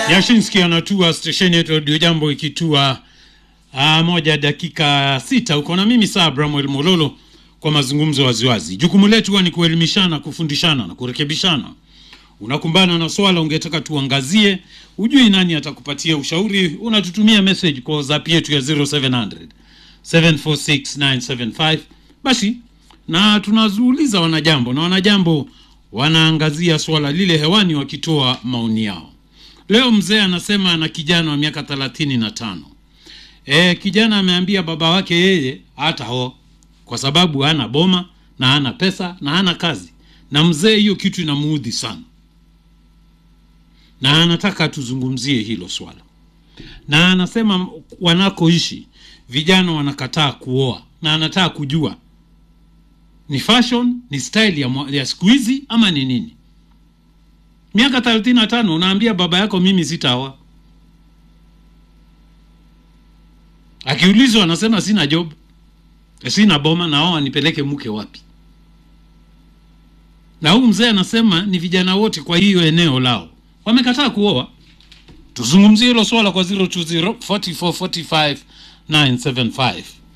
Yashinski anatua stesheni yetu Radio Jambo ikitua aa, moja dakika sita uko na mimi saa Bramwel Mololo kwa mazungumzo waziwazi. Jukumu letu huwa ni kuelimishana, kufundishana na kurekebishana. Unakumbana na swala ungetaka tuangazie, ujui nani atakupatia ushauri, unatutumia message kwa WhatsApp yetu ya 0700 746975 basi na tunazuuliza wanajambo na wanajambo wanaangazia swala lile hewani wakitoa maoni yao. Leo mzee anasema ana kijana wa miaka thelathini na tano. E, kijana ameambia baba wake yeye hata ho kwa sababu hana boma na hana pesa na hana kazi, na mzee hiyo kitu inamuudhi sana, na anataka tuzungumzie hilo swala, na anasema wanakoishi vijana wanakataa kuoa, na anataka kujua ni fashion, ni style ya, mwa- ya siku hizi ama ni nini? Miaka thelathini na tano unaambia baba yako mimi sitaoa. Akiulizwa anasema sina job, sina boma, naoa nipeleke mke wapi? Na huyu mzee anasema ni vijana wote kwa hiyo eneo lao wamekataa kuoa. Tuzungumzie hilo swala kwa 020 44 45 975.